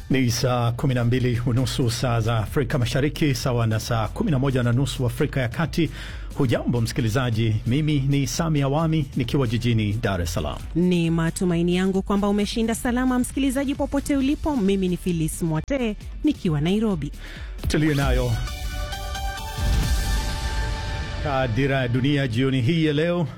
Ni saa 12 unusu saa za Afrika Mashariki, sawa na saa 11 na nusu Afrika ya Kati. Hujambo msikilizaji, mimi ni Sami Awami nikiwa jijini Dar es Salaam. Ni matumaini yangu kwamba umeshinda salama, msikilizaji, popote ulipo. Mimi ni Filis Mwatee nikiwa Nairobi. Tuliyo nayo dira ya dunia jioni hii ya leo.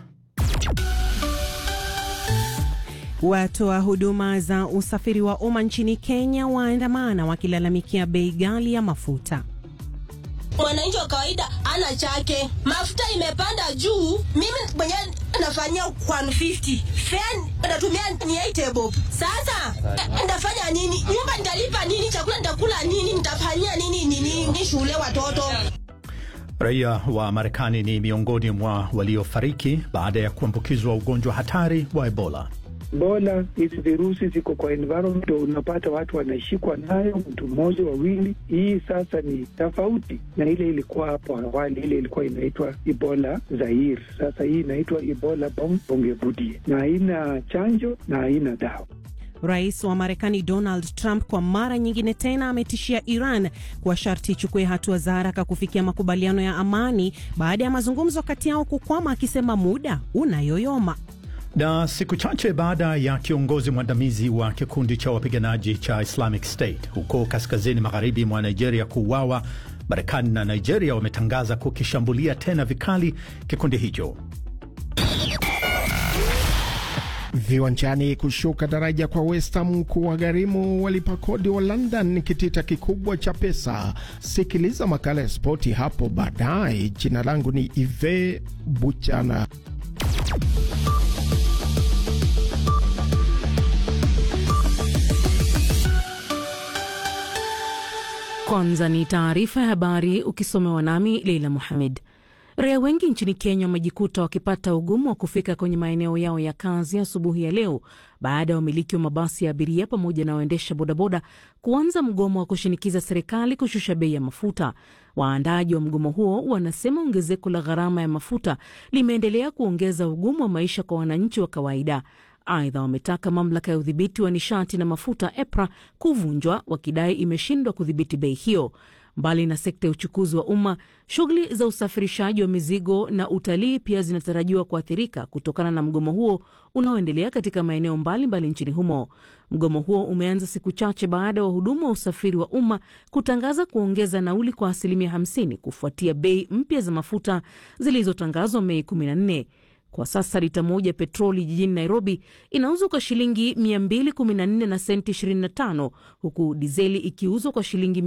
Watoa huduma za usafiri wa umma nchini Kenya waandamana wakilalamikia bei ghali ya mafuta. Mwananchi wa kawaida ana chake, mafuta imepanda juu. Mimi mwenyewe nafanyia 150 fare natumia ni 8 bob. Sasa ndafanya nini? Nyumba nitalipa nini? Chakula nitakula nini? Nitafanyia nini nini ni shule watoto? Raia wa Marekani ni miongoni mwa waliofariki baada ya kuambukizwa ugonjwa hatari wa Ebola. Ebola, hizi virusi ziko kwa environment, unapata watu wanashikwa nayo, mtu mmoja wawili. Hii sasa ni tofauti na ile ilikuwa hapo awali, ile ilikuwa inaitwa Ebola Zaire. Sasa hii inaitwa Ebola Bongevudie, na haina chanjo na haina dawa. Rais wa Marekani Donald Trump kwa mara nyingine tena ametishia Iran kwa sharti ichukue hatua za haraka kufikia makubaliano ya amani baada ya mazungumzo kati yao kukwama, akisema muda unayoyoma. Na siku chache baada ya kiongozi mwandamizi wa kikundi cha wapiganaji cha Islamic State huko kaskazini magharibi mwa Nigeria kuuawa, Marekani na Nigeria wametangaza kukishambulia tena vikali kikundi hicho. Viwanjani, kushuka daraja kwa West Ham kuwagharimu walipa kodi wa London kitita kikubwa cha pesa. Sikiliza makala ya spoti hapo baadaye. Jina langu ni Ive Buchana. Kwanza ni taarifa ya habari ukisomewa nami Leila Muhamed. Raia wengi nchini Kenya wamejikuta wakipata ugumu wa kufika kwenye maeneo yao ya kazi asubuhi ya, ya leo baada ya wamiliki wa mabasi ya abiria pamoja na waendesha bodaboda kuanza mgomo wa kushinikiza serikali kushusha bei ya mafuta. Waandaji wa mgomo huo wanasema ongezeko la gharama ya mafuta limeendelea kuongeza ugumu wa maisha kwa wananchi wa kawaida. Aidha, wametaka mamlaka ya udhibiti wa nishati na mafuta EPRA kuvunjwa, wakidai imeshindwa kudhibiti bei hiyo. Mbali na sekta ya uchukuzi wa umma, shughuli za usafirishaji wa mizigo na utalii pia zinatarajiwa kuathirika kutokana na mgomo huo unaoendelea katika maeneo mbalimbali nchini humo. Mgomo huo umeanza siku chache baada ya wahudumu wa usafiri wa umma kutangaza kuongeza nauli kwa asilimia 50 kufuatia bei mpya za mafuta zilizotangazwa Mei 14. Kwa sasa lita moja petroli jijini Nairobi inauzwa kwa shilingi 214 na senti 25 huku dizeli ikiuzwa kwa shilingi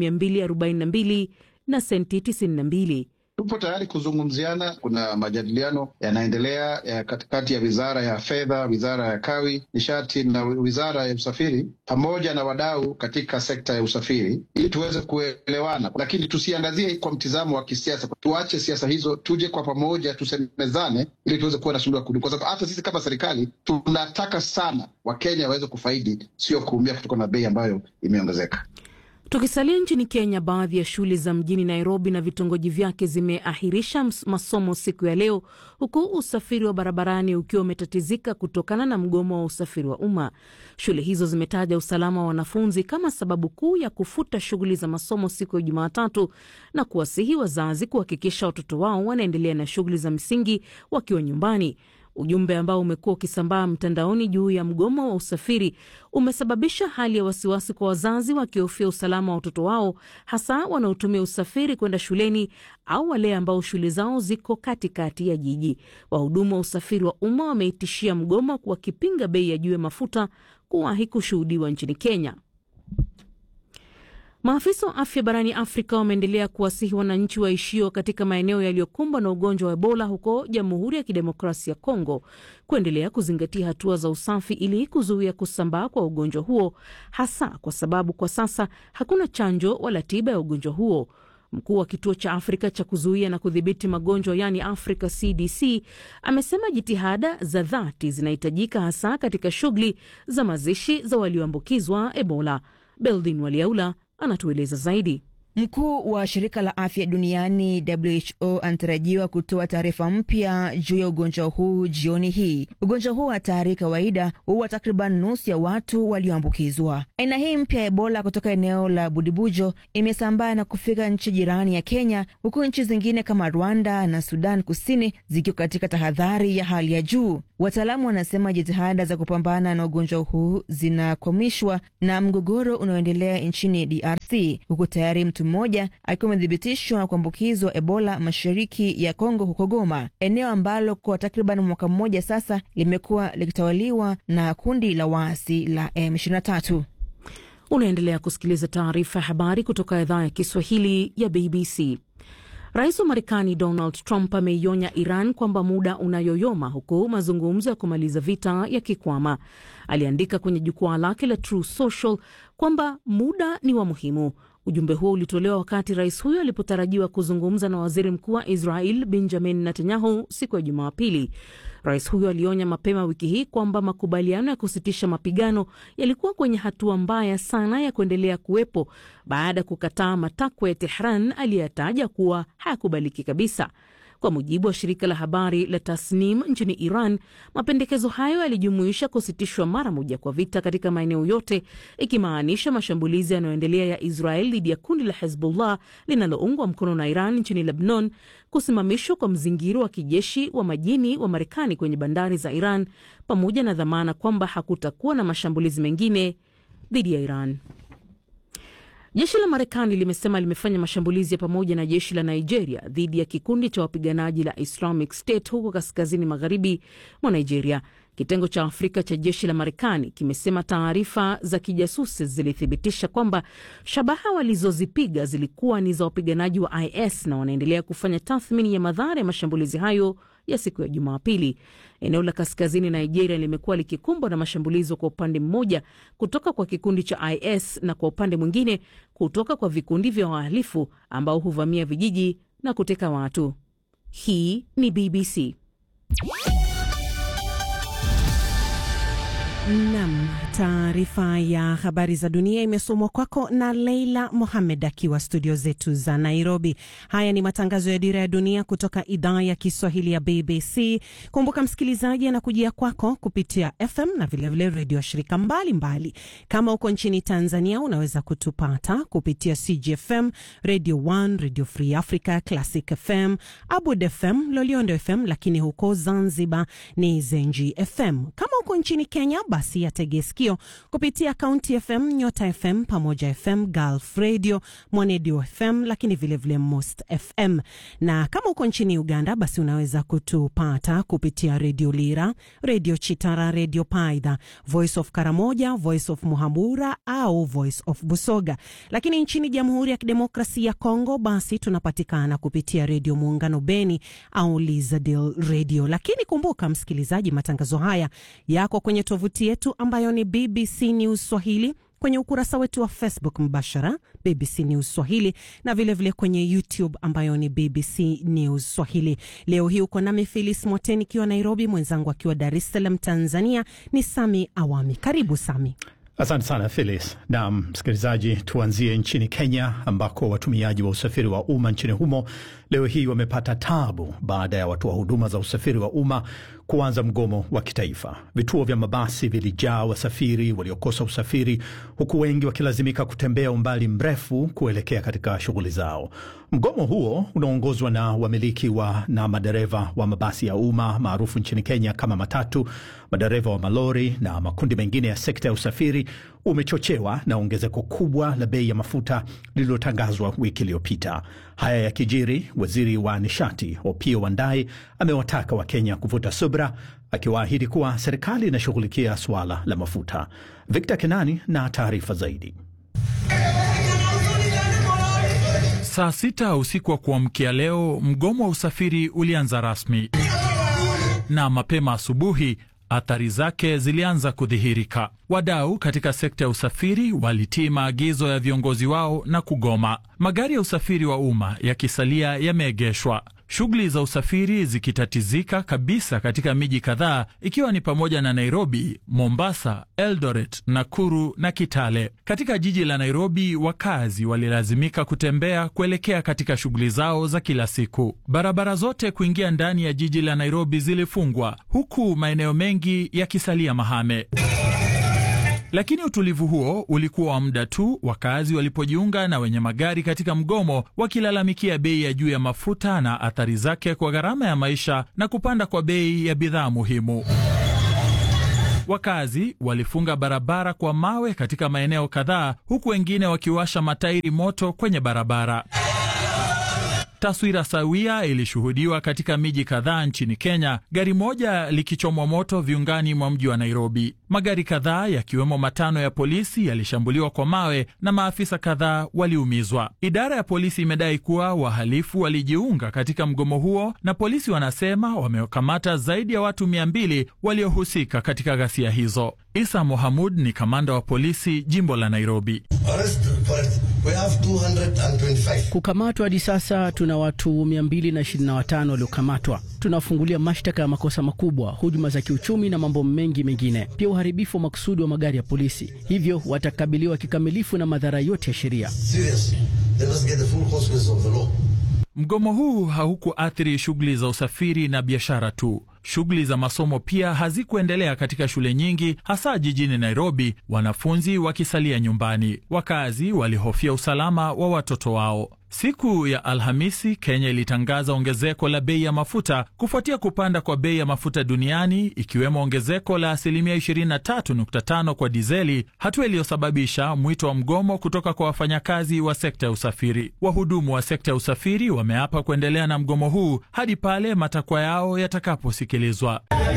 242 na senti 92. Tupo tayari kuzungumziana. Kuna majadiliano yanaendelea ya katikati ya wizara ya fedha, wizara ya kawi, nishati na wizara ya usafiri pamoja na wadau katika sekta ya usafiri ili tuweze kuelewana, lakini tusiangazie kwa mtizamo wa kisiasa. Tuache siasa hizo, tuje kwa pamoja, tusemezane ili tuweze kuwa na suluhu ya kudumu, kwa sababu hata sisi kama serikali tunataka sana Wakenya waweze kufaidi, sio kuumia kutokana na bei ambayo imeongezeka. Tukisalia nchini Kenya, baadhi ya shule za mjini Nairobi na vitongoji vyake zimeahirisha masomo siku ya leo, huku usafiri wa barabarani ukiwa umetatizika kutokana na mgomo wa usafiri wa umma. Shule hizo zimetaja usalama wa wanafunzi kama sababu kuu ya kufuta shughuli za masomo siku ya Jumatatu na kuwasihi wazazi kuhakikisha watoto wao wanaendelea na shughuli za msingi wakiwa nyumbani. Ujumbe ambao umekuwa ukisambaa mtandaoni juu ya mgomo wa usafiri umesababisha hali ya wasiwasi kwa wazazi wakihofia usalama wa watoto wao, hasa wanaotumia usafiri kwenda shuleni au wale ambao shule zao ziko katikati ya jiji. Wahudumu wa usafiri wa umma wameitishia mgomo wakipinga bei ya juu ya mafuta kuwahi kushuhudiwa nchini Kenya. Maafisa wa afya barani Afrika wameendelea kuwasihi wananchi waishio katika maeneo yaliyokumbwa na ugonjwa wa Ebola huko Jamhuri ya Kidemokrasia ya Kongo kuendelea kuzingatia hatua za usafi ili kuzuia kusambaa kwa ugonjwa huo, hasa kwa sababu kwa sasa hakuna chanjo wala tiba ya ugonjwa huo. Mkuu wa kituo cha Afrika cha kuzuia na kudhibiti magonjwa yaani Africa CDC amesema jitihada za dhati zinahitajika hasa katika shughuli za mazishi za walioambukizwa Ebola. Beldin Waliaula anatueleza zaidi. Mkuu wa shirika la afya duniani WHO anatarajiwa kutoa taarifa mpya juu ya ugonjwa huu jioni hii. Ugonjwa huu hatari kawaida huwa takriban nusu ya watu walioambukizwa. Aina hii mpya ya Ebola kutoka eneo la Budibujo imesambaa na kufika nchi jirani ya Kenya, huku nchi zingine kama Rwanda na Sudan Kusini zikiwa katika tahadhari ya hali ya juu. Wataalamu wanasema jitihada za kupambana na ugonjwa huu zinakwamishwa na mgogoro unaoendelea nchini DRC, huku tayari mtu mmoja akiwa amethibitishwa kuambukizwa Ebola mashariki ya Kongo, huko Goma, eneo ambalo kwa takriban mwaka mmoja sasa limekuwa likitawaliwa na kundi la waasi la M23. Unaendelea kusikiliza taarifa ya habari kutoka idhaa ya Kiswahili ya BBC. Rais wa Marekani Donald Trump ameionya Iran kwamba muda unayoyoma huku mazungumzo ya kumaliza vita yakikwama. Aliandika kwenye jukwaa lake la True Social kwamba muda ni wa muhimu. Ujumbe huo ulitolewa wakati rais huyo alipotarajiwa kuzungumza na waziri mkuu wa Israel Benjamin Netanyahu siku ya Jumapili. Rais huyo alionya mapema wiki hii kwamba makubaliano ya kusitisha mapigano yalikuwa kwenye hatua mbaya sana ya kuendelea kuwepo baada ya kukataa matakwa ya Tehran aliyataja kuwa hayakubaliki kabisa. Kwa mujibu wa shirika la habari la Tasnim nchini Iran, mapendekezo hayo yalijumuisha kusitishwa mara moja kwa vita katika maeneo yote, ikimaanisha mashambulizi yanayoendelea ya Israel dhidi ya kundi la Hezbollah linaloungwa mkono na Iran nchini Lebanon, kusimamishwa kwa mzingiro wa kijeshi wa majini wa Marekani kwenye bandari za Iran, pamoja na dhamana kwamba hakutakuwa na mashambulizi mengine dhidi ya Iran. Jeshi la Marekani limesema limefanya mashambulizi ya pamoja na jeshi la Nigeria dhidi ya kikundi cha wapiganaji la Islamic State huko kaskazini magharibi mwa Nigeria. Kitengo cha Afrika cha jeshi la Marekani kimesema taarifa za kijasusi zilithibitisha kwamba shabaha walizozipiga zilikuwa ni za wapiganaji wa IS na wanaendelea kufanya tathmini ya madhara ya mashambulizi hayo ya siku ya Jumapili. Eneo la kaskazini Nigeria limekuwa likikumbwa na mashambulizi kwa upande mmoja kutoka kwa kikundi cha IS na kwa upande mwingine kutoka kwa vikundi vya wahalifu ambao huvamia vijiji na kuteka watu. Hii ni BBC. Nam, taarifa ya habari za dunia imesomwa kwako na Leila Mohamed akiwa studio zetu za Nairobi. Haya ni matangazo ya Dira ya Dunia kutoka idhaa ya Kiswahili ya BBC. Kumbuka msikilizaji, anakujia kwako kupitia FM na vilevile redio ya shirika mbalimbali mbali. Kama uko nchini Tanzania unaweza kutupata kupitia CGFM, Radio 1, Radio Free Africa, Classic FM, Abud FM, Loliondo FM, lakini huko Zanzibar ni Zenji FM. Kama uko nchini Kenya basi yatege sikio kupitia Kaunti FM, Nyota FM, Pamoja FM, Gulf Radio, Mwanedio FM, lakini vilevile vile Most FM. Na kama uko nchini Uganda, basi unaweza kutupata kupitia Redio Lira, Redio Chitara, Redio Paidha, Voice of Karamoja, Voice of Muhambura au Voice of Busoga. Lakini nchini Jamhuri ya Kidemokrasia ya Kongo, basi tunapatikana kupitia Redio Muungano Beni au Lizadil Radio. Lakini kumbuka msikilizaji, matangazo haya yako kwenye tovuti yetu ambayo ni BBC News Swahili, kwenye ukurasa wetu wa Facebook mbashara BBC News Swahili na vilevile vile kwenye YouTube ambayo ni BBC News Swahili. Leo hii uko nami Filis Mwateni ikiwa Nairobi, mwenzangu akiwa Dar es Salaam Tanzania ni Sami Awami. Karibu Sami. Asante sana Phyllis. Na msikilizaji, tuanzie nchini Kenya ambako watumiaji wa usafiri wa umma nchini humo leo hii wamepata tabu baada ya watoa huduma za usafiri wa umma kuanza mgomo wa kitaifa. Vituo vya mabasi vilijaa wasafiri waliokosa usafiri, huku wengi wakilazimika kutembea umbali mrefu kuelekea katika shughuli zao. Mgomo huo unaongozwa na wamiliki wa na madereva wa mabasi ya umma maarufu nchini Kenya kama matatu, madereva wa malori na makundi mengine ya sekta ya usafiri umechochewa na ongezeko kubwa la bei ya mafuta lililotangazwa wiki iliyopita. Haya yakijiri, waziri wa nishati Opiyo Wandayi amewataka Wakenya kuvuta subra, akiwaahidi kuwa serikali inashughulikia suala la mafuta. Victor Kenani na taarifa zaidi. Saa sita usiku wa kuamkia leo, mgomo wa usafiri ulianza rasmi, na mapema asubuhi athari zake zilianza kudhihirika. Wadau katika sekta ya usafiri walitii maagizo ya viongozi wao na kugoma, magari ya usafiri wa umma yakisalia yameegeshwa. shughuli za usafiri zikitatizika kabisa katika miji kadhaa ikiwa ni pamoja na Nairobi, Mombasa, Eldoret, Nakuru na Kitale. Katika jiji la Nairobi, wakazi walilazimika kutembea kuelekea katika shughuli zao za kila siku. Barabara zote kuingia ndani ya jiji la Nairobi zilifungwa huku maeneo mengi yakisalia mahame. Lakini utulivu huo ulikuwa wa muda tu, wakazi walipojiunga na wenye magari katika mgomo, wakilalamikia bei ya juu ya mafuta na athari zake kwa gharama ya maisha na kupanda kwa bei ya bidhaa muhimu. Wakazi walifunga barabara kwa mawe katika maeneo kadhaa, huku wengine wakiwasha matairi moto kwenye barabara. Taswira sawia ilishuhudiwa katika miji kadhaa nchini Kenya, gari moja likichomwa moto viungani mwa mji wa Nairobi. Magari kadhaa yakiwemo matano ya polisi yalishambuliwa kwa mawe na maafisa kadhaa waliumizwa. Idara ya polisi imedai kuwa wahalifu walijiunga katika mgomo huo, na polisi wanasema wamewakamata zaidi ya watu mia mbili waliohusika katika ghasia hizo. Isa Mohamud ni kamanda wa polisi jimbo la Nairobi. Kukamatwa hadi sasa tuna watu 225 waliokamatwa. Tunafungulia mashtaka ya makosa makubwa, hujuma za kiuchumi na mambo mengi mengine, pia uharibifu wa makusudi wa magari ya polisi. Hivyo watakabiliwa kikamilifu na madhara yote ya sheria. Mgomo huu haukuathiri shughuli za usafiri na biashara tu. Shughuli za masomo pia hazikuendelea katika shule nyingi, hasa jijini Nairobi, wanafunzi wakisalia nyumbani. Wakazi walihofia usalama wa watoto wao. Siku ya Alhamisi, Kenya ilitangaza ongezeko la bei ya mafuta kufuatia kupanda kwa bei ya mafuta duniani, ikiwemo ongezeko la asilimia 23.5 kwa dizeli, hatua iliyosababisha mwito wa mgomo kutoka kwa wafanyakazi wa sekta ya usafiri. Wahudumu wa sekta ya usafiri wameapa kuendelea na mgomo huu hadi pale matakwa yao yatakaposikilizwa.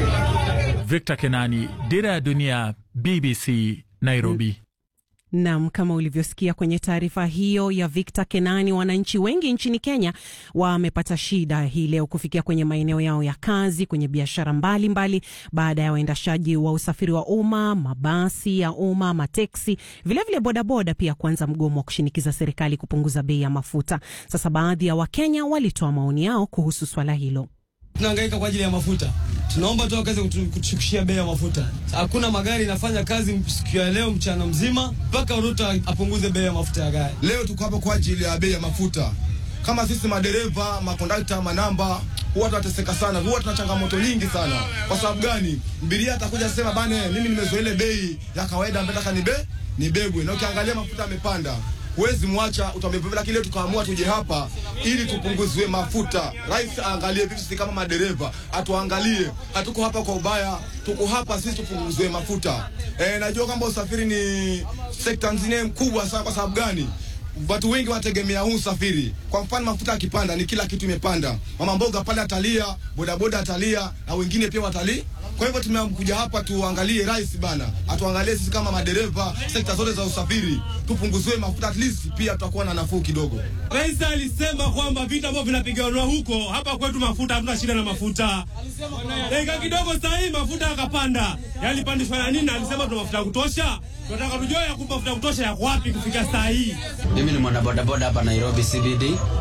Victor Kenani, Dira ya Dunia, BBC, Nairobi. Nam, kama ulivyosikia kwenye taarifa hiyo ya Victor Kenani, wananchi wengi nchini Kenya wamepata shida hii leo kufikia kwenye maeneo yao ya kazi, kwenye biashara mbalimbali, baada ya waendeshaji wa usafiri wa umma, mabasi ya umma, mateksi, vilevile bodaboda pia kuanza mgomo wa kushinikiza serikali kupunguza bei ya mafuta. Sasa baadhi ya Wakenya walitoa maoni yao kuhusu swala hilo. Tunahangaika kwa ajili ya mafuta, tunaomba tu wakaweze kutushukishia bei ya mafuta. Hakuna magari inafanya kazi siku ya leo mchana mzima, mpaka Ruto apunguze bei ya mafuta ya gari. Leo tuko hapa kwa ajili ya bei ya mafuta. Kama sisi madereva, makondakta, manamba huwa tunateseka sana, huwa tuna changamoto nyingi sana. Kwa sababu gani? Mbiria atakuja sema bane, mimi nimezoea ile bei ya kawaida, nataka nibe nibebwe, na ukiangalia mafuta yamepanda huwezi mwacha utamebeba, lakini leo tukaamua tuje hapa ili tupunguziwe mafuta. Rais aangalie vitu, sisi kama madereva atuangalie, hatuko hapa kwa ubaya, tuko hapa sisi tupunguziwe mafuta. E, najua kwamba usafiri ni sekta nzine mkubwa sana. Kwa sababu gani? Watu wengi wanategemea huu usafiri. Kwa mfano, mafuta yakipanda, ni kila kitu imepanda. Mama mboga pale atalia, bodaboda atalia, na wengine pia watalii kwa hivyo tumekuja hapa tuangalie rais bana, atuangalie sisi kama madereva, sekta zote za usafiri, tupunguziwe mafuta, at least pia tutakuwa na nafuu kidogo. Rais alisema kwamba vita ambavyo vinapiganwa huko, hapa kwetu mafuta, hatuna shida na mafuta. Dakika kidogo saa hii mafuta yakapanda, yalipandishwa na nini? Alisema tuna mafuta ya kutosha. Tunataka tujue ya kumpa mafuta ya kutosha yako wapi kufika saa hii. Mimi ni mwanabodaboda hapa Nairobi CBD,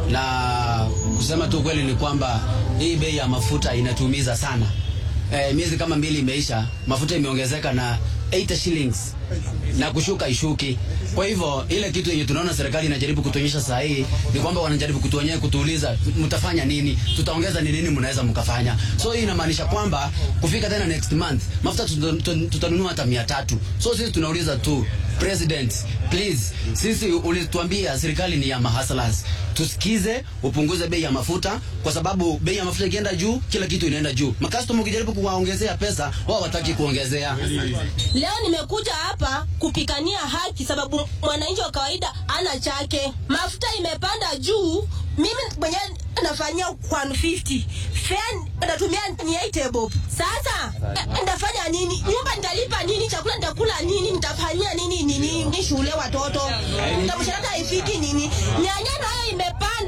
na kusema tu kweli ni kwamba hii bei ya mafuta inatuumiza sana. Eh, miezi kama mbili imeisha, mafuta imeongezeka na 80 shillings na kushuka ishuki. Kwa hivyo ile kitu yenye tunaona serikali inajaribu kutuonyesha saa hii ni kwamba wanajaribu kutuonyesha, kutuuliza mtafanya nini, tutaongeza ni nini mnaweza mkafanya. So hii inamaanisha kwamba kufika tena next month mafuta tutanunua hata mia tatu. So sisi tunauliza tu President, please, sisi ulituambia serikali ni ya mahaslas, tusikize, upunguze bei ya mafuta, kwa sababu bei ya mafuta ikienda juu, kila kitu inaenda juu. Makastoma ukijaribu kuwaongezea pesa, wao wataki kuongezea. Leo nimekuja hapa kupikania haki, sababu mwananchi wa kawaida ana chake. Mafuta imepanda juu, mimi mwenyewe nafanyia 150 fare natumia ni 8 bob. Sasa nitafanya nini? Nyumba nitalipa nini? Chakula nitakula nini? Nitafanyia nini nini? Ni shule watoto, mshahara haifiki nini? Nyanya nayo imepanda.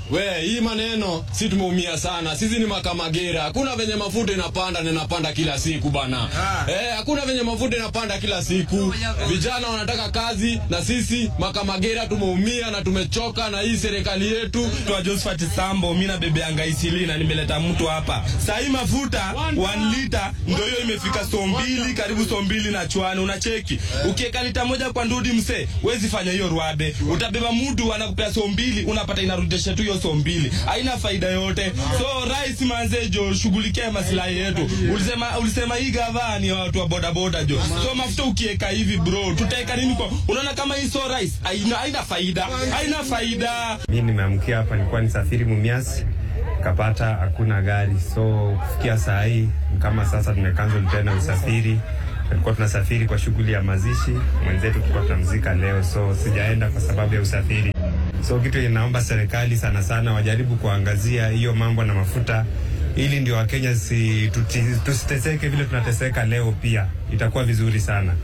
We, hii maneno si tumeumia sana. Sisi ni makamagera. Hakuna venye mafuta inapanda na inapanda kila siku bana. Eh, hakuna venye mafuta inapanda kila siku. Vijana wanataka kazi na sisi makamagera tumeumia na tumechoka na hii serikali yetu. Kwa Josephat Sambo, mimi na bebe yanga isili na nimeleta mtu hapa. Saa hii mafuta 1 lita ndio hiyo imefika so mbili karibu so mbili na chwani unacheki. Ukiweka lita moja kwa ndudi mse, wezi fanya hiyo rwabe. Utabeba mtu anakupea so mbili unapata inarudisha tu hiyo so mbili. Haina faida yote. So rais manze jo shughulikia maslahi yetu. Ulisema ulisema hii gava ni watu wa boda boda jo. So mafuta ukiweka hivi bro, tutaeka nini kwa? Unaona kama hii so rais haina haina faida. Haina faida. Mi nimeamkia hapa, nilikuwa nisafiri Mumias kapata hakuna gari, so kufikia saa hii kama sasa tumecancel tena usafiri. Tulikuwa tunasafiri kwa shughuli ya mazishi, mwenzetu tulikuwa tunamzika leo, so sijaenda kwa sababu ya usafiri. So kitu inaomba serikali sana sana wajaribu kuangazia hiyo mambo na mafuta, ili ndio Wakenya si, tuti- tusiteseke vile tunateseka leo, pia itakuwa vizuri sana.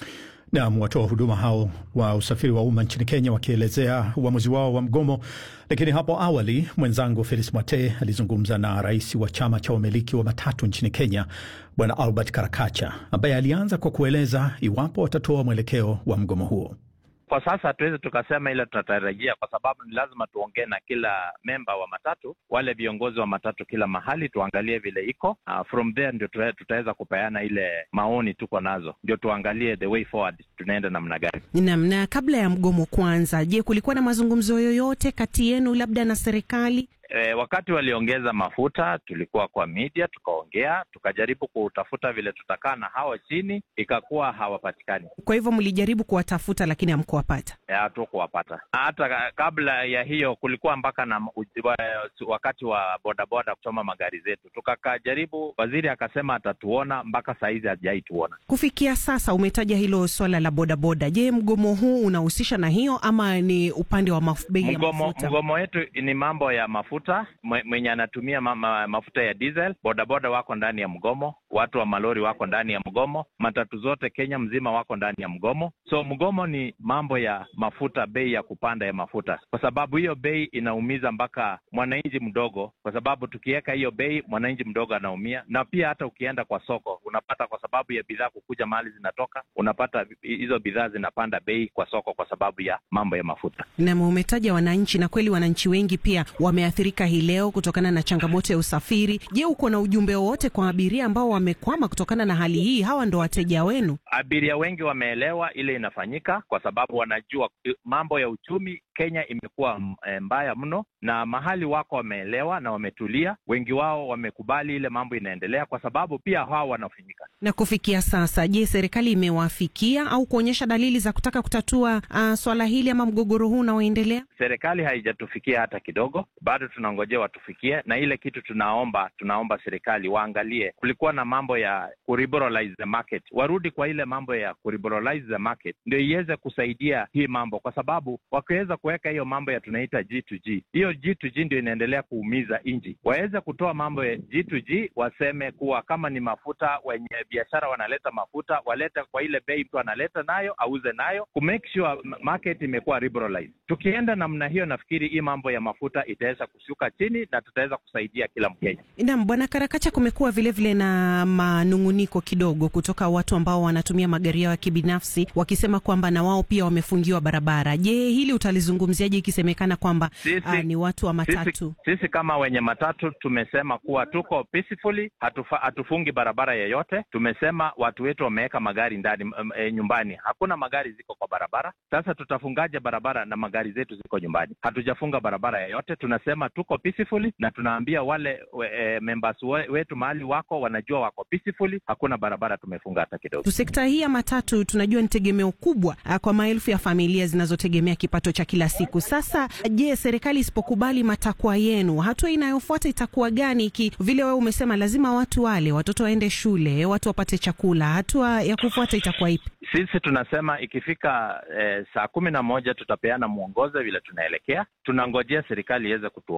Nam, watoa huduma hao wa usafiri wa umma nchini Kenya wakielezea uamuzi wao wa mgomo. Lakini hapo awali mwenzangu Felis Mwate alizungumza na rais wa chama cha wamiliki wa matatu nchini Kenya, Bwana Albert Karakacha, ambaye alianza kwa kueleza iwapo watatoa mwelekeo wa mgomo huo. Kwa sasa hatuwezi tukasema ile tunatarajia, kwa sababu ni lazima tuongee na kila memba wa matatu, wale viongozi wa matatu kila mahali, tuangalie vile iko. Uh, from there ndio tuta- tutaweza kupeana ile maoni tuko nazo, ndio tuangalie the way forward, tunaenda namna gani. Naam, na kabla ya mgomo kuanza, je, kulikuwa na mazungumzo yoyote kati yenu labda na serikali? E, wakati waliongeza mafuta tulikuwa kwa media tukaongea, tukajaribu kutafuta vile tutakaa na hawa chini, ikakuwa hawapatikani, Kwa hivyo mlijaribu kuwatafuta lakini hamkuwapata. Eh, hatukuwapata. Hata ka- kabla ya hiyo kulikuwa mpaka na uj- wa- wakati wa bodaboda kuchoma magari zetu, tukakajaribu, waziri akasema atatuona, mpaka sahizi hajaituona. Kufikia sasa umetaja hilo swala la bodaboda. Je, mgomo huu unahusisha na hiyo ama ni upande wa maf- bei ya Mgomo, mafuta? mgomo wetu ni mambo ya mafuta. Mwe- Mwenye anatumia ma, ma, mafuta ya diesel, bodaboda wako ndani ya mgomo, watu wa malori wako ndani ya mgomo, matatu zote Kenya mzima wako ndani ya mgomo. So mgomo ni mambo ya mafuta, bei ya kupanda ya mafuta, kwa sababu hiyo bei inaumiza mpaka mwananchi mdogo, kwa sababu tukiweka hiyo bei mwananchi mdogo anaumia, na pia hata ukienda kwa soko unapata, kwa sababu ya bidhaa kukuja mahali zinatoka, unapata hizo bidhaa zinapanda bei kwa soko kwa sababu ya mambo ya mafuta. Nam, umetaja wananchi, na kweli wananchi wengi pia wameathirika hii leo kutokana na changamoto ya usafiri. Je, uko na ujumbe wowote kwa abiria ambao wamekwama kutokana na hali hii? Hawa ndo wateja wenu. Abiria wengi wameelewa ile inafanyika, kwa sababu wanajua eh, mambo ya uchumi Kenya imekuwa mm, eh, mbaya mno, na mahali wako wameelewa na wametulia. Wengi wao wamekubali ile mambo inaendelea, kwa sababu pia hao wanafinyika. Na kufikia sasa, je, serikali imewafikia au kuonyesha dalili za kutaka kutatua uh, swala hili ama mgogoro huu unaoendelea? Serikali haijatufikia hata kidogo, bado tunangojea watufikie, na ile kitu tunaomba tunaomba serikali waangalie, kulikuwa na mambo ya kuriberalize the market, warudi kwa ile mambo ya kuriberalize the market, ndio iweze kusaidia hii mambo, kwa sababu wakiweza kuweka hiyo mambo ya tunaita G2G, hiyo G2G ndio inaendelea kuumiza nchi. Waweze kutoa mambo ya G2G, waseme kuwa kama ni mafuta, wenye biashara wanaleta mafuta walete kwa ile bei mtu analeta nayo auze nayo, ku make sure m- market imekuwa liberalized. Tukienda namna hiyo, nafikiri hii mambo ya mafuta itaweza kushuka chini na tutaweza kusaidia kila Mkenya. Naam, Bwana Karakacha, kumekuwa vilevile na manung'uniko kidogo kutoka watu ambao wanatumia magari yao ya kibinafsi wakisema kwamba na wao pia wamefungiwa barabara. Je, hili utalizungumziaje ikisemekana kwamba Sisi- ah, ni watu wa matatu? Sisi, sisi kama wenye matatu tumesema kuwa tuko peacefully, hatufa, hatufungi barabara yeyote. Tumesema watu wetu wameweka magari ndani m- e, nyumbani, hakuna magari ziko kwa barabara. Sasa tutafungaje barabara na magari zetu ziko nyumbani? Hatujafunga barabara yeyote, tunasema tuko peacefully, na tunaambia wale we, e, members we, wetu mahali wako wanajua wako peacefully, hakuna barabara tumefunga hata kidogo. Sekta hii ya matatu tunajua ni tegemeo kubwa ah, kwa maelfu ya familia zinazotegemea kipato cha kila siku. Sasa je, serikali isipokubali matakwa yenu, hatua inayofuata itakuwa gani? Iki vile wewe umesema lazima watu wale, watoto waende shule, watu wapate chakula, hatua ya kufuata itakuwa ipi? Sisi tunasema ikifika eh, saa kumi na moja tutapeana mwongozo vile tunaelekea. Tunangojea serikali iweze kutuongea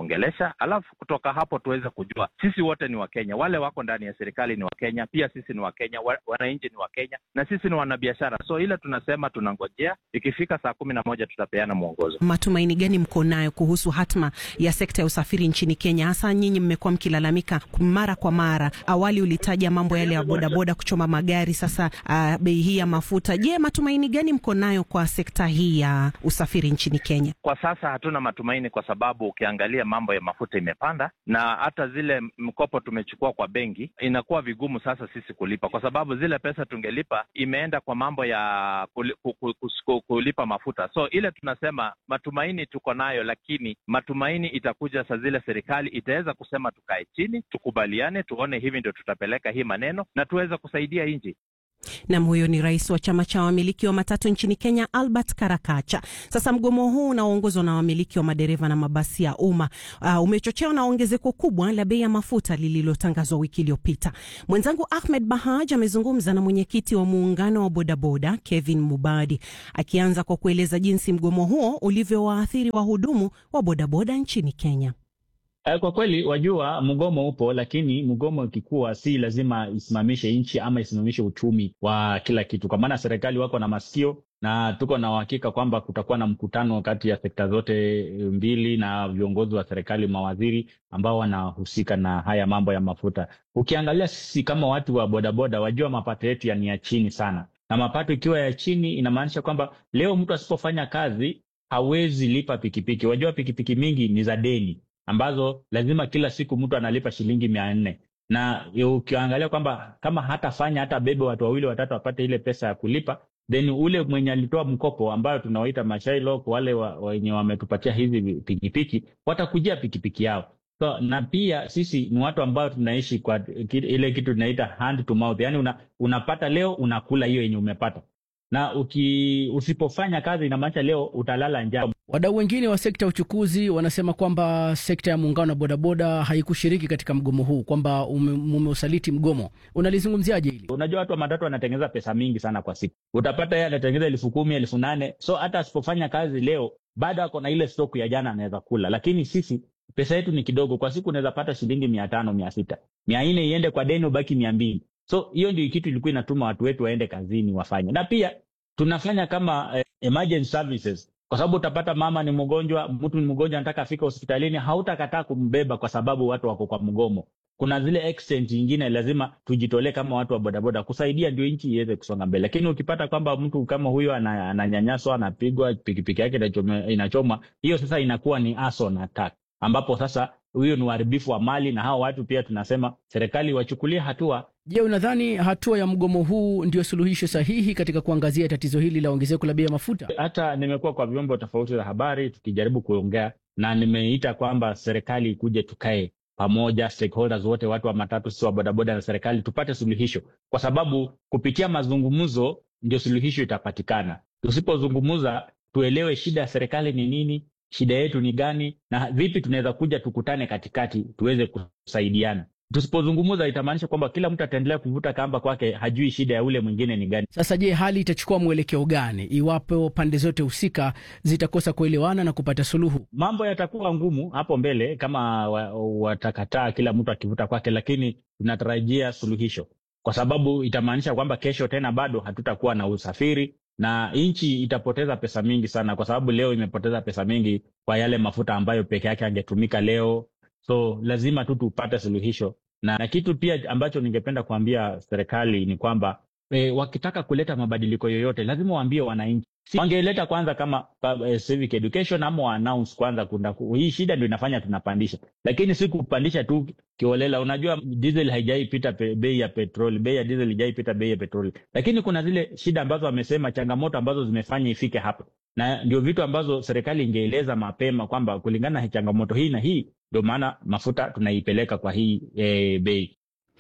kuongelesha, alafu kutoka hapo tuweze kujua sisi wote ni Wakenya, wale wako ndani ya serikali ni Wakenya, pia sisi ni Wakenya, wa- wananchi ni Wakenya na sisi ni wanabiashara. So ile tunasema tunangojea, ikifika saa kumi na moja tutapeana mwongozo. Matumaini gani mko nayo kuhusu hatma ya sekta ya usafiri nchini Kenya? Hasa nyinyi mmekuwa mkilalamika mara kwa mara. Awali ulitaja mambo yale ya bodaboda kuchoma magari, sasa uh, bei hii ya mafuta. Je, matumaini gani mko nayo kwa sekta hii ya usafiri nchini Kenya? Kwa sasa hatuna matumaini, kwa sababu ukiangalia mambo ya mafuta imepanda, na hata zile mkopo tumechukua kwa benki inakuwa vigumu sasa sisi kulipa, kwa sababu zile pesa tungelipa imeenda kwa mambo ya kuli- ku- ku- ku- kulipa mafuta. So ile tunasema matumaini tuko nayo, lakini matumaini itakuja saa zile serikali itaweza kusema tukae chini, tukubaliane, tuone hivi ndio tutapeleka hii maneno na tuweze kusaidia nchi. Nam, huyo ni rais wa chama cha wamiliki wa matatu nchini Kenya, Albert Karakacha. Sasa mgomo huu unaoongozwa na wamiliki wa madereva na mabasi ya umma uh, umechochewa na ongezeko kubwa la bei ya mafuta lililotangazwa wiki iliyopita. Mwenzangu Ahmed Bahaj amezungumza na mwenyekiti wa muungano wa bodaboda Kevin Mubadi, akianza kwa kueleza jinsi mgomo huo ulivyowaathiri wahudumu wa bodaboda nchini Kenya. Eh, Kwa kweli wajua, mgomo upo, lakini mgomo ikikuwa si lazima isimamishe nchi ama isimamishe uchumi wa kila kitu, kwa maana serikali wako na masikio na tuko na uhakika kwamba kutakuwa na mkutano kati ya sekta zote mbili na viongozi wa serikali, mawaziri ambao wanahusika na haya mambo ya mafuta. Ukiangalia sisi kama watu wa bodaboda, wajua mapato yetu ya ni ya chini sana, na mapato ikiwa ya chini inamaanisha kwamba leo mtu asipofanya kazi hawezi lipa pikipiki. Wajua pikipiki mingi ni za deni ambazo lazima kila siku mtu analipa shilingi mia nne na ukiangalia kwamba kama hatafanya hata bebe watu wawili watatu wapate ile pesa ya kulipa, then ule mwenye alitoa mkopo ambayo tunawaita mashailok, wale wa- wenye wametupatia hizi pikipiki watakujia pikipiki yao. So, na pia sisi ni watu ambao tunaishi kwa ki- ile kitu tunaita hand to mouth, yani una, unapata leo unakula hiyo yenye umepata, na uki, usipofanya kazi inamaanisha leo utalala njaa. Wadau wengine wa sekta ya uchukuzi wanasema kwamba sekta ya muungano wa bodaboda haikushiriki katika mgomo huu, kwamba ume- mumeusaliti mgomo. Unalizungumziaje hili? Unajua watu wa matatu wanatengeneza pesa mingi sana kwa siku, utapata yeye anatengeneza elfu kumi elfu nane so hata asipofanya kazi leo bado ako na ile stoku ya jana anaweza kula, lakini sisi pesa yetu ni kidogo. Kwa siku unaweza pata shilingi mia tano mia sita mia nne iende kwa deni, ubaki mia mbili so hiyo ndio kitu ilikuwa inatuma watu wetu waende kazini wafanye, na pia tunafanya kama eh, emergency services kwa sababu utapata mama ni mgonjwa, mtu ni mgonjwa, anataka afike hospitalini, hautakataa kumbeba kwa sababu watu wako kwa mgomo. Kuna zile extent nyingine lazima tujitolee kama watu wa bodaboda kusaidia ndio nchi iweze kusonga mbele. Lakini ukipata kwamba mtu kama huyo ana- ananyanyaswa, anapigwa, pikipiki yake inachome- inachomwa, hiyo sasa inakuwa ni arson attack, ambapo sasa huyo ni uharibifu wa mali, na hao watu pia tunasema serikali wachukulie hatua Je, unadhani hatua ya mgomo huu ndio suluhisho sahihi katika kuangazia tatizo hili la ongezeko la bei ya mafuta? hata nimekuwa kwa vyombo tofauti za habari tukijaribu kuongea na nimeita kwamba serikali ikuje tukae pamoja, stakeholders wote, watu wa matatu, sisi wa bodaboda na serikali, tupate suluhisho, kwa sababu kupitia mazungumzo ndio suluhisho itapatikana. Tusipozungumza tuelewe shida ya serikali ni nini, shida yetu ni gani, na vipi tunaweza kuja tukutane katikati tuweze kusaidiana. Tusipozungumza itamaanisha kwamba kila mtu ataendelea kuvuta kamba kwake, hajui shida ya ule mwingine ni gani. Sasa je, hali itachukua mwelekeo gani iwapo pande zote husika zitakosa kuelewana na kupata suluhu? mambo yatakuwa ngumu hapo mbele kama wa- watakataa kila mtu akivuta kwake, lakini tunatarajia suluhisho, kwa sababu itamaanisha kwamba kesho tena bado hatutakuwa na usafiri na nchi itapoteza pesa mingi sana, kwa sababu leo imepoteza pesa mingi kwa yale mafuta ambayo peke yake angetumika leo. So lazima tu tupate suluhisho, na, na kitu pia ambacho ningependa kuambia serikali ni kwamba e, wakitaka kuleta mabadiliko yoyote lazima waambie wananchi Si- wangeleta kwanza kama pa- eh, civic education ama wa announce kwanza kuna hii shida ndio inafanya tunapandisha, lakini si kupandisha tu kiolela. Unajua diesel haijaipita pe, bei ya petroli, bei ya diesel haijaipita bei ya petroli, lakini kuna zile shida ambazo wamesema, changamoto ambazo zimefanya ifike hapo, na ndio vitu ambazo serikali ingeeleza mapema kwamba kulingana na changamoto hii na hii, ndio maana mafuta tunaipeleka kwa hii eh, bei.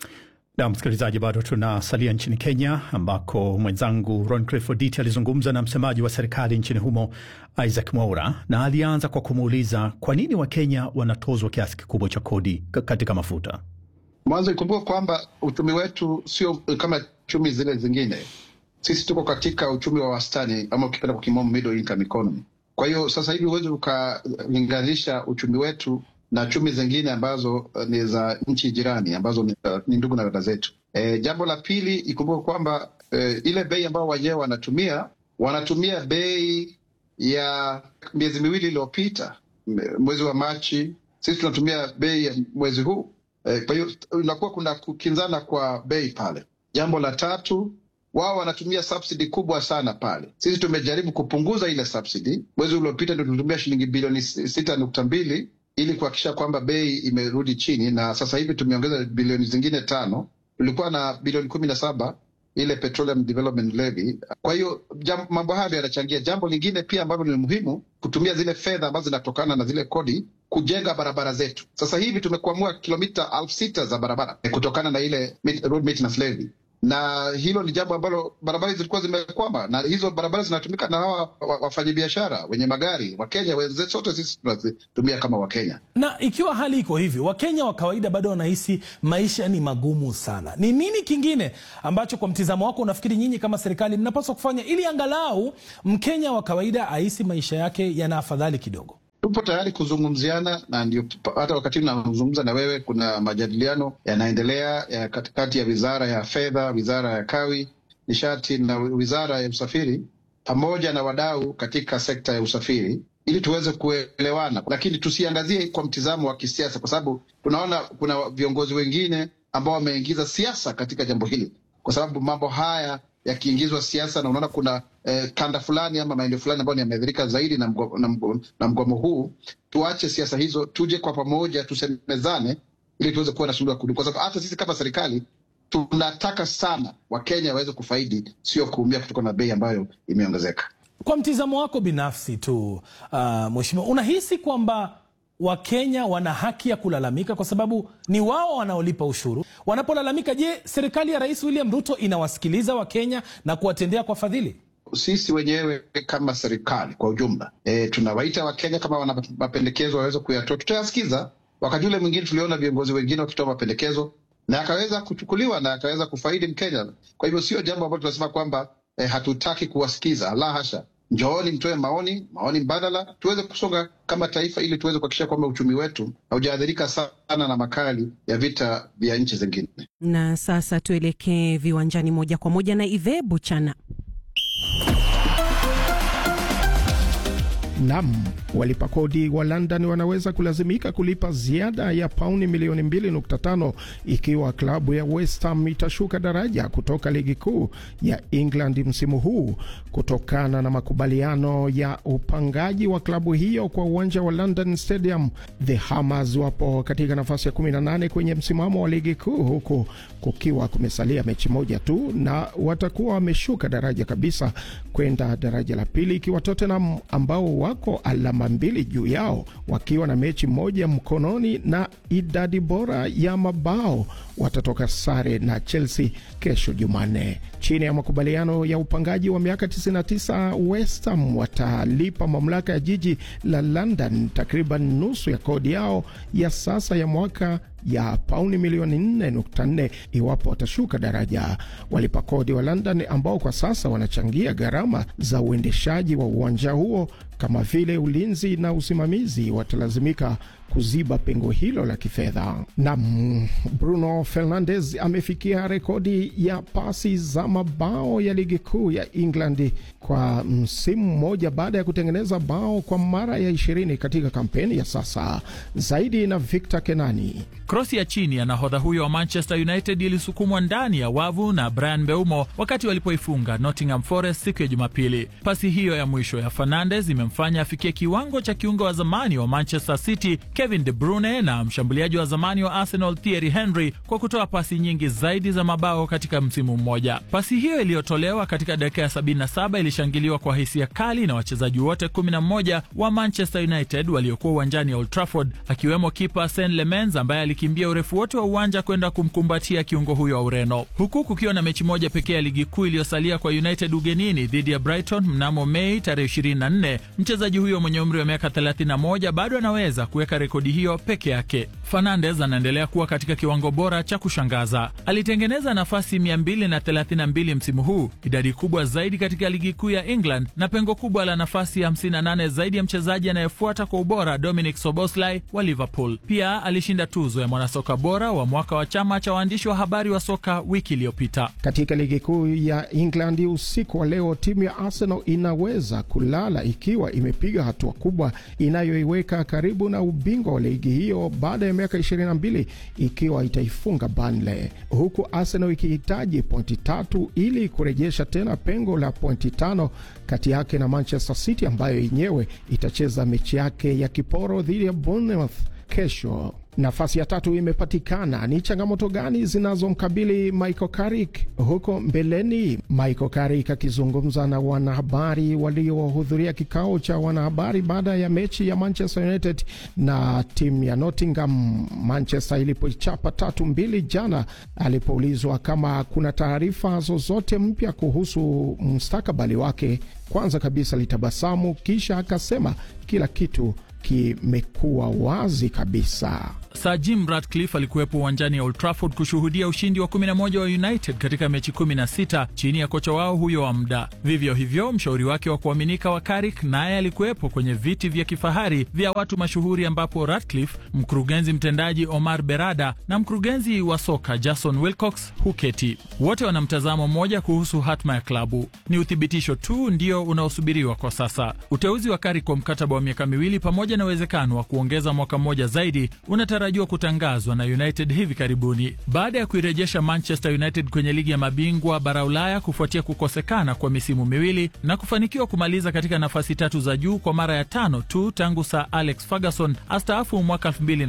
Na msikilizaji, bado tunasalia nchini Kenya ambako mwenzangu Roncliffe Oditi alizungumza na msemaji wa serikali nchini humo Isaac Mwaura, na alianza kwa kumuuliza kwa nini Wakenya wanatozwa kiasi kikubwa cha kodi k- katika mafuta. Mwanzo ikumbuka kwamba uchumi wetu sio kama chumi zile zingine. Sisi tuko katika uchumi wa wastani, ama ukipenda kwa kimombo middle income economy. Kwa hiyo sasa hivi huwezi ukalinganisha uchumi wetu na chumi zingine ambazo uh, ni za nchi jirani ambazo ni, uh, ni ndugu na dada zetu. E, jambo la pili ikumbuke kwamba e, ile bei ambayo wenyewe wanatumia wanatumia bei ya miezi miwili iliyopita, mwezi wa Machi. Sisi tunatumia bei ya mwezi huu e, kwa hiyo inakuwa kuna kukinzana kwa bei pale. Jambo la tatu wao wanatumia subsidy kubwa sana pale. Sisi tumejaribu kupunguza ile subsidy. Mwezi uliopita ndio tulitumia shilingi bilioni sita nukta mbili ili kuhakikisha kwamba bei imerudi chini, na sasa hivi tumeongeza bilioni zingine tano. Tulikuwa na bilioni kumi na saba ile Petroleum Development Levy. Kwa hiyo mambo hayo yanachangia. Jambo lingine pia ambalo ni muhimu, kutumia zile fedha ambazo zinatokana na zile kodi kujenga barabara zetu. Sasa hivi tumekwamua kilomita elfu sita za barabara kutokana na ile road maintenance levy na hilo ni jambo ambalo barabara hizi zilikuwa zimekwama, na hizo barabara zinatumika na hawa wafanyabiashara wenye magari Wakenya wenzetu, sote sisi tunazitumia kama Wakenya. Na ikiwa hali iko hivyo, Wakenya wa kawaida bado wanahisi maisha ni magumu sana, ni nini kingine ambacho kwa mtizamo wako unafikiri nyinyi kama serikali mnapaswa kufanya ili angalau Mkenya wa kawaida ahisi maisha yake yana afadhali kidogo? Tupo tayari kuzungumziana na ndio hata wakati nazungumza na wewe, kuna majadiliano yanaendelea ya katikati ya wizara ya fedha, wizara ya kawi, nishati na wizara ya usafiri pamoja na wadau katika sekta ya usafiri ili tuweze kuelewana, lakini tusiangazie kwa mtizamo wa kisiasa, kwa sababu tunaona kuna viongozi wengine ambao wameingiza siasa katika jambo hili, kwa sababu mambo haya yakiingizwa siasa na unaona kuna eh, kanda fulani ama maeneo fulani ambayo yameathirika zaidi na mgomo, na, mgomo, na mgomo huu. Tuache siasa hizo, tuje kwa pamoja, tusemezane ili tuweze kuwa na suluhu ya kudumu, kwa sababu hata sisi kama serikali tunataka sana Wakenya waweze kufaidi, sio kuumia kutokana na bei ambayo imeongezeka. Kwa mtizamo wako binafsi tu, uh, mheshimiwa, unahisi kwamba Wakenya wana haki ya kulalamika kwa sababu ni wao wanaolipa ushuru. Wanapolalamika, je, serikali ya Rais William Ruto inawasikiliza Wakenya na kuwatendea kwa fadhili? Sisi wenyewe kama serikali kwa ujumla e, tunawaita Wakenya kama wana mapendekezo waweze kuyatoa, tutayasikiza. Wakati ule mwingine tuliona viongozi wengine wakitoa mapendekezo na akaweza kuchukuliwa na akaweza kufaidi Mkenya. Kwa hivyo sio jambo ambalo tunasema kwamba e, hatutaki kuwasikiza, la hasha. Njooni mtoe maoni, maoni mbadala, tuweze kusonga kama taifa, ili tuweze kuhakikisha kwamba uchumi wetu haujaathirika sana na makali ya vita vya nchi zingine. Na sasa tuelekee viwanjani moja kwa moja na Ive Buchana. Nam, walipa kodi wa London wanaweza kulazimika kulipa ziada ya pauni milioni 2.5 ikiwa klabu ya West Ham itashuka daraja kutoka ligi kuu ya England msimu huu kutokana na makubaliano ya upangaji wa klabu hiyo kwa uwanja wa London Stadium. The Hammers wapo katika nafasi ya 18 kwenye msimamo wa ligi kuu huku kukiwa kumesalia mechi moja tu, na watakuwa wameshuka daraja kabisa kwenda daraja la pili, ikiwa Tottenham ambao wako alama mbili juu yao wakiwa na mechi moja mkononi na idadi bora ya mabao watatoka sare na Chelsea kesho Jumanne. Chini ya makubaliano ya upangaji wa miaka 99, West Ham watalipa mamlaka ya jiji la London takriban nusu ya kodi yao ya sasa ya mwaka ya pauni milioni 4.4 iwapo watashuka daraja. Walipa kodi wa London ambao kwa sasa wanachangia gharama za uendeshaji wa uwanja huo kama vile ulinzi na usimamizi watalazimika kuziba pengo hilo la kifedha. Na Bruno Fernandes amefikia rekodi ya pasi za mabao ya ligi kuu ya England kwa msimu mmoja baada ya kutengeneza bao kwa mara ya ishirini katika kampeni ya sasa. Zaidi na Victor Kenani. Krosi ya chini ya nahodha huyo wa Manchester United ilisukumwa ndani ya wavu na Brian Mbeumo wakati walipoifunga Nottingham Forest siku ya Jumapili. Pasi hiyo ya mwisho ya Fernandes imemfanya afikie kiwango cha kiungo wa zamani wa Manchester City Kevin De Bruyne na mshambuliaji wa zamani wa Arsenal Thierry Henry kwa kutoa pasi nyingi zaidi za mabao katika msimu mmoja. Pasi hiyo iliyotolewa katika dakika ya 77 ilishangiliwa kwa hisia kali na wachezaji wote 11 wa Manchester United waliokuwa uwanjani Old Trafford, akiwemo kipa Sean Lemens ambaye alikimbia urefu wote wa uwanja kwenda kumkumbatia kiungo huyo wa Ureno, huku kukiwa na mechi moja pekee ya ligi kuu iliyosalia kwa United ugenini dhidi ya Brighton mnamo Mei tarehe 24. Mchezaji huyo mwenye umri wa miaka 31 bado anaweza kuweka rekodi hiyo peke yake. Fernandes anaendelea kuwa katika kiwango bora cha kushangaza. Alitengeneza nafasi 232 msimu huu, idadi kubwa zaidi katika ligi kuu ya England na pengo kubwa la nafasi 58 zaidi ya mchezaji anayefuata kwa ubora Dominic Soboslai wa Liverpool. Pia alishinda tuzo ya mwanasoka bora wa mwaka wa chama cha waandishi wa habari wa soka wiki iliyopita. Katika ligi kuu ya England usiku wa leo, timu ya Arsenal inaweza kulala ikiwa imepiga hatua kubwa inayoiweka karibu na ubingwa wa ligi hiyo baada ya miaka 22 ikiwa itaifunga Burnley, huku Arsenal ikihitaji pointi tatu ili kurejesha tena pengo la pointi tano kati yake na Manchester City ambayo yenyewe itacheza mechi yake ya kiporo dhidi ya Bournemouth kesho. Nafasi ya tatu imepatikana. Ni changamoto gani zinazomkabili Michael Carrick huko mbeleni? Michael Carrick akizungumza na wanahabari waliohudhuria kikao cha wanahabari baada ya mechi ya Manchester United na timu ya Nottingham, Manchester ilipoichapa tatu mbili jana, alipoulizwa kama kuna taarifa zozote mpya kuhusu mustakabali wake, kwanza kabisa litabasamu, kisha akasema kila kitu kimekuwa wazi kabisa. Sir Jim Ratcliffe alikuwepo uwanjani ya Old Trafford kushuhudia ushindi wa 11 wa United katika mechi 16 chini ya kocha wao huyo wa muda. Vivyo hivyo, mshauri wake wa kuaminika wa Carrick naye alikuwepo kwenye viti vya kifahari vya watu mashuhuri, ambapo Ratcliffe, mkurugenzi mtendaji Omar Berada na mkurugenzi wa soka Jason Wilcox huketi. Wote wana mtazamo mmoja kuhusu hatma ya klabu. Ni uthibitisho tu ndio unaosubiriwa kwa sasa. Uteuzi wa Carrick kwa mkataba wa miaka miwili pamoja na uwezekano wa kuongeza mwaka mmoja zaidi unatarajiwa kutangazwa na United hivi karibuni baada ya kuirejesha Manchester United kwenye ligi ya mabingwa bara Ulaya kufuatia kukosekana kwa misimu miwili na kufanikiwa kumaliza katika nafasi tatu za juu kwa mara ya tano tu tangu Sir Alex Ferguson astaafu mwaka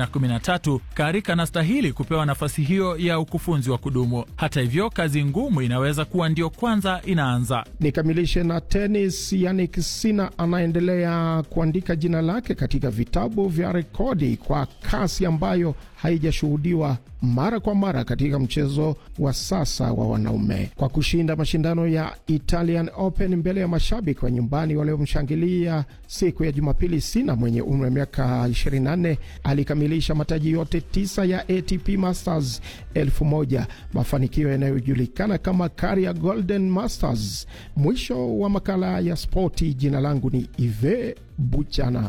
2013. Carrick anastahili kupewa nafasi hiyo ya ukufunzi wa kudumu. Hata hivyo, kazi ngumu inaweza kuwa ndio kwanza inaanza. Nikamilishe na tenis. Yannick Sinner anaendelea kuandika jina lake katika vitabu vya rekodi kwa kasi ambayo haijashuhudiwa mara kwa mara katika mchezo wa sasa wa wanaume kwa kushinda mashindano ya Italian Open mbele ya mashabiki wa nyumbani waliomshangilia siku ya Jumapili. Sina mwenye umri wa miaka 24 alikamilisha mataji yote tisa ya ATP Masters elfu moja, mafanikio yanayojulikana kama Career Golden Masters. Mwisho wa makala ya spoti. Jina langu ni Ive Buchana.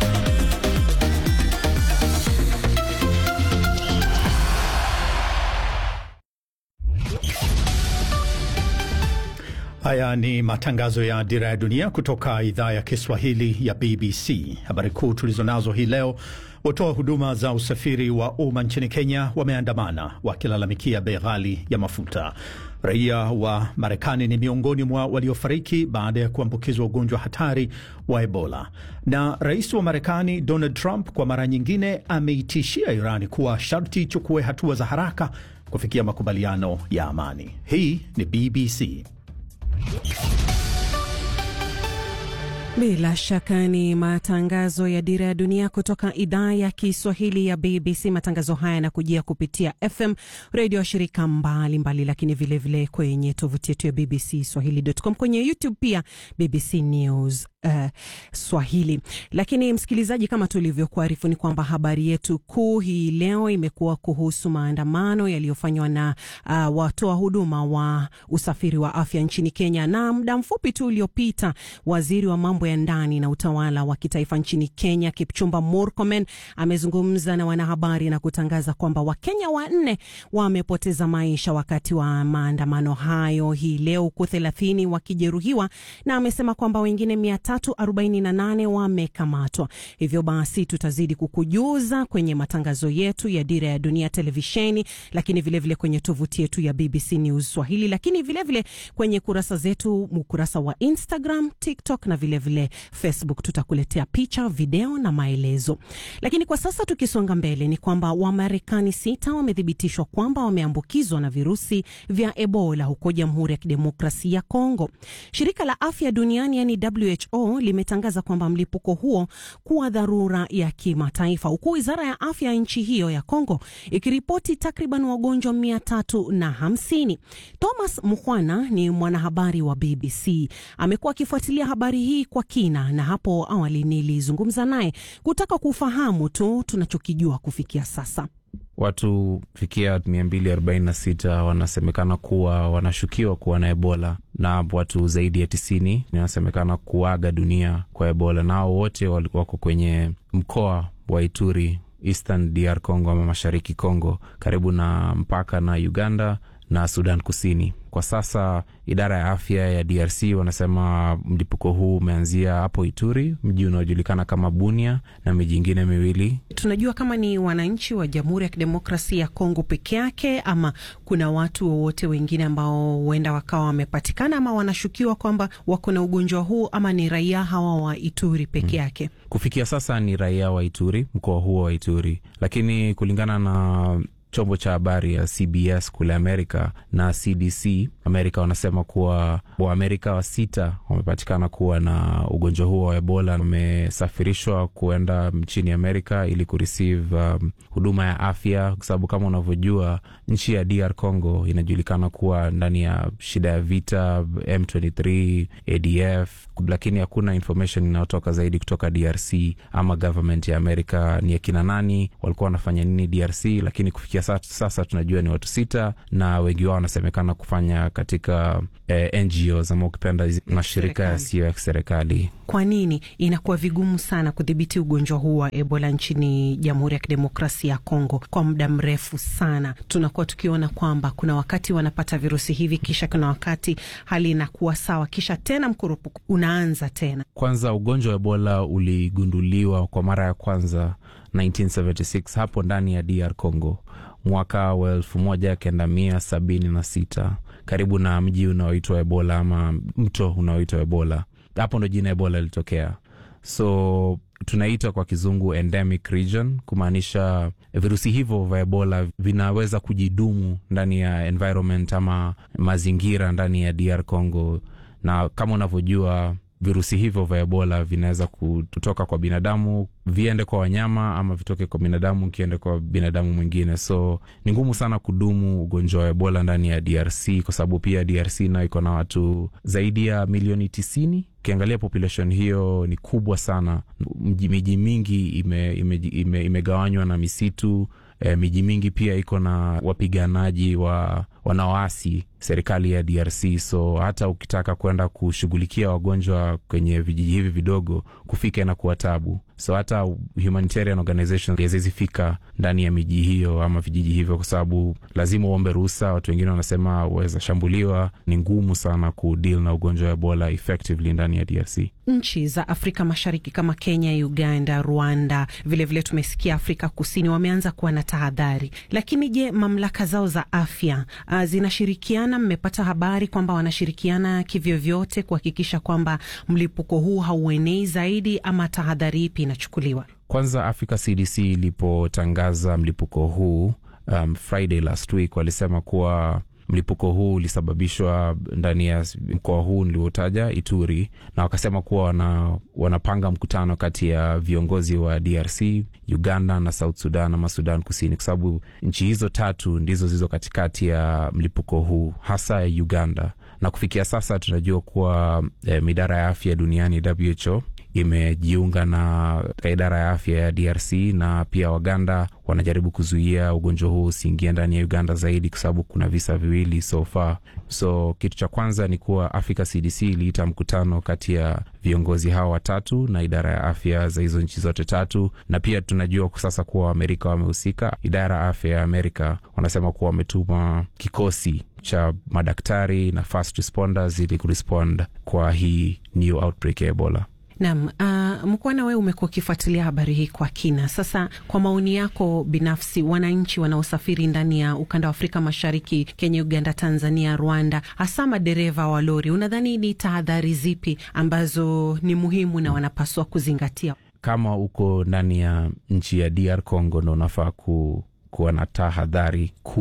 Haya ni matangazo ya Dira ya Dunia kutoka idhaa ya Kiswahili ya BBC. Habari kuu tulizonazo hii leo: watoa huduma za usafiri wa umma nchini Kenya wameandamana wakilalamikia bei ghali ya mafuta. Raia wa Marekani ni miongoni mwa waliofariki baada ya kuambukizwa ugonjwa hatari wa Ebola. Na rais wa Marekani Donald Trump kwa mara nyingine ameitishia Irani kuwa sharti ichukue hatua za haraka kufikia makubaliano ya amani. Hii ni BBC. Bila shaka ni matangazo ya Dira ya Dunia kutoka idhaa ya Kiswahili ya BBC. Matangazo haya yanakujia kupitia FM redio ya shirika mbalimbali mbali, lakini vilevile vile kwenye tovuti yetu ya BBC Swahili.com, kwenye YouTube pia BBC News uh, Swahili. Lakini msikilizaji, kama tulivyokuarifu ni kwamba habari yetu kuu hii leo imekuwa kuhusu maandamano yaliyofanywa na uh, watoa huduma wa usafiri wa afya nchini Kenya, na muda mfupi tu uliopita waziri wa mambo ya ndani na utawala wa kitaifa nchini Kenya Kipchumba Murkomen amezungumza na wanahabari na kutangaza kwamba Wakenya wanne wamepoteza maisha wakati wa maandamano hayo hii leo, huku thelathini wakijeruhiwa, na amesema kwamba wengine mia tatu arobaini na nane wamekamatwa. Hivyo basi tutazidi kukujuza kwenye matangazo yetu ya Dira ya Dunia televisheni, lakini vilevile vile kwenye tovuti yetu ya BBC News Swahili, lakini vilevile vile kwenye kurasa zetu, ukurasa wa Instagram, TikTok na vilevile vile Facebook. Tutakuletea picha, video na maelezo. Lakini kwa sasa tukisonga mbele, ni kwamba Wamarekani sita wamethibitishwa kwamba wameambukizwa na virusi vya Ebola huko Jamhuri ya Kidemokrasia ya Kongo. Shirika la Afya Duniani yani WHO WHO limetangaza kwamba mlipuko huo kuwa dharura ya kimataifa, huku wizara ya afya ya nchi hiyo ya Kongo ikiripoti takriban wagonjwa mia tatu na hamsini. Thomas Mukhwana ni mwanahabari wa BBC, amekuwa akifuatilia habari hii kwa kina, na hapo awali nilizungumza naye kutaka kufahamu tu tunachokijua kufikia sasa. Watu fikia 246 wanasemekana kuwa wanashukiwa kuwa na Ebola na watu zaidi ya tisini wanasemekana kuaga dunia kwa Ebola, nao wote wako kwenye mkoa wa Ituri, Eastern DR Congo ama mashariki Congo, karibu na mpaka na Uganda na Sudan Kusini. Kwa sasa idara ya afya ya DRC wanasema mlipuko huu umeanzia hapo Ituri, mji unaojulikana kama Bunia na miji ingine miwili. Tunajua kama ni wananchi wa Jamhuri ya Kidemokrasia ya Kongo peke yake ama kuna watu wowote wengine ambao huenda wakawa wamepatikana ama wanashukiwa kwamba wako na ugonjwa huu ama ni raia hawa wa Ituri peke yake? Hmm. Kufikia sasa ni raia wa Ituri, mkoa huo wa Ituri, lakini kulingana na chombo cha habari ya CBS kule Amerika na CDC Amerika wanasema kuwa Waamerika wa sita wamepatikana kuwa na ugonjwa huo wa Ebola, wamesafirishwa kuenda nchini Amerika ili kureceive um, huduma ya afya, kwa sababu kama unavyojua nchi ya DR Congo inajulikana kuwa ndani ya shida ya vita M23, ADF, lakini hakuna information inayotoka zaidi kutoka DRC ama government ya Amerika ni akina nani walikuwa wanafanya nini DRC, lakini kufikia sasa, sasa tunajua ni watu sita na wengi wao wanasemekana kufanya katika eh, NGOs ama ukipenda mashirika yasiyo ya kiserikali. Kwa nini inakuwa vigumu sana kudhibiti ugonjwa huu wa Ebola nchini Jamhuri ya Kidemokrasia ya Kongo kwa muda mrefu sana? Tunakuwa tukiona kwamba kuna wakati wanapata virusi hivi, kisha kuna wakati hali inakuwa sawa, kisha tena mkurupuko unaanza tena. Kwanza ugonjwa wa Ebola uligunduliwa kwa mara ya kwanza 1976 hapo ndani ya DR Congo mwaka wa elfu moja kenda mia sabini na sita karibu na mji unaoitwa Ebola ama mto unaoitwa Ebola. Hapo ndo jina Ebola ilitokea. So tunaita kwa kizungu endemic region, kumaanisha virusi hivyo vya Ebola vinaweza kujidumu ndani ya environment ama mazingira ndani ya DR Congo, na kama unavyojua virusi hivyo vya Ebola vinaweza kutoka kwa binadamu viende kwa wanyama ama vitoke kwa binadamu kiende kwa binadamu mwingine. So ni ngumu sana kudumu ugonjwa wa Ebola ndani ya DRC kwa sababu pia DRC nayo iko na watu zaidi ya milioni tisini. Ukiangalia population hiyo ni kubwa sana. Miji mingi imegawanywa ime, ime, ime na misitu. E, miji mingi pia iko na wapiganaji wa wanaoasi serikali ya DRC. So hata ukitaka kwenda kushughulikia wagonjwa kwenye vijiji hivi vidogo, kufika inakuwa tabu. So hata humanitarian organization hazizifika ndani ya miji hiyo ama vijiji hivyo, kwa sababu lazima uombe ruhusa. Watu wengine wanasema waweza shambuliwa. Ni ngumu sana kudeal na ugonjwa wa Ebola effectively ndani ya DRC. Nchi za Afrika Mashariki kama Kenya, Uganda, Rwanda, vilevile vile tumesikia Afrika Kusini wameanza kuwa na tahadhari. Lakini je, mamlaka zao za afya uh, zinashirikiana? Mmepata habari kwamba wanashirikiana kivyovyote kuhakikisha kwamba mlipuko huu hauenei zaidi, ama tahadhari ipi inachukuliwa? Kwanza, Africa CDC ilipotangaza mlipuko huu um, Friday last week walisema kuwa mlipuko huu ulisababishwa ndani ya mkoa huu niliotaja Ituri, na wakasema kuwa wana, wanapanga mkutano kati ya viongozi wa DRC, Uganda na South Sudan ama Sudan Kusini, kwa sababu nchi hizo tatu ndizo zilizo katikati ya mlipuko huu, hasa ya Uganda. Na kufikia sasa tunajua kuwa eh, idara ya afya duniani WHO imejiunga na idara ya afya ya DRC na pia Waganda wanajaribu kuzuia ugonjwa huu usiingia ndani ya Uganda zaidi, kwa sababu kuna visa viwili so far. So kitu cha kwanza ni kuwa Africa CDC iliita mkutano kati ya viongozi hao watatu na idara ya afya za hizo nchi zote tatu, na pia tunajua sasa kuwa Waamerika wamehusika. Idara ya afya ya Amerika wanasema kuwa wametuma kikosi cha madaktari na first responders ili kurespond kwa hii new outbreak ya Ebola. Naam, uh, Mkwana, wewe umekuwa ukifuatilia habari hii kwa kina. Sasa kwa maoni yako binafsi, wananchi wanaosafiri ndani ya ukanda wa Afrika Mashariki, Kenya, Uganda, Tanzania, Rwanda, hasa madereva wa lori, unadhani ni tahadhari zipi ambazo ni muhimu na wanapaswa kuzingatia? Kama uko ndani ya nchi ya DR Congo, ndo unafaa ku, kuwa na tahadhari kuu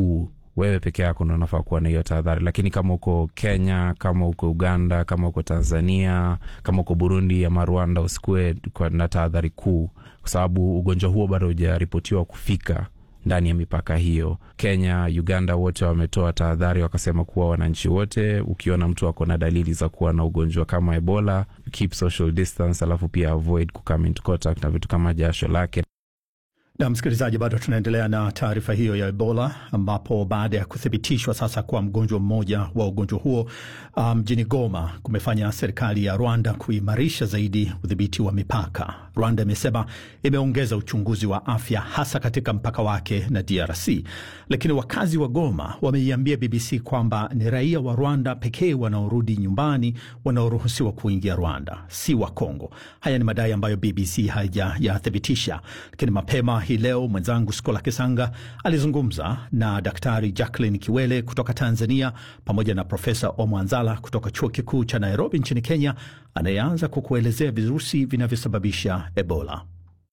wewe peke yako ndo unafaa kuwa na hiyo tahadhari, lakini kama uko Kenya, kama uko Uganda, kama uko Tanzania, kama uko Burundi ama Rwanda, usikuwe na tahadhari kuu, kwa sababu ugonjwa huo bado hujaripotiwa kufika ndani ya mipaka hiyo. Kenya, Uganda wote wametoa tahadhari, wakasema kuwa wananchi wote, ukiona mtu ako na dalili za kuwa na ugonjwa kama Ebola, keep social distance, alafu pia avoid kucome into contact na vitu kama jasho lake. Na msikilizaji, bado tunaendelea na taarifa hiyo ya Ebola, ambapo baada ya kuthibitishwa sasa kwa mgonjwa mmoja wa ugonjwa huo mjini um, Goma kumefanya serikali ya Rwanda kuimarisha zaidi udhibiti wa mipaka. Rwanda imesema imeongeza uchunguzi wa afya hasa katika mpaka wake na DRC, lakini wakazi wa Goma wameiambia BBC kwamba ni raia wa Rwanda pekee wanaorudi nyumbani wanaoruhusiwa kuingia Rwanda, si wa Kongo. Haya ni madai ambayo BBC haijayathibitisha, lakini mapema hii leo mwenzangu Skola Kisanga alizungumza na Daktari Jacqueline Kiwele kutoka Tanzania pamoja na Profesa Omwanzala kutoka chuo kikuu cha Nairobi nchini Kenya, anayeanza kwa kuelezea virusi vinavyosababisha Ebola.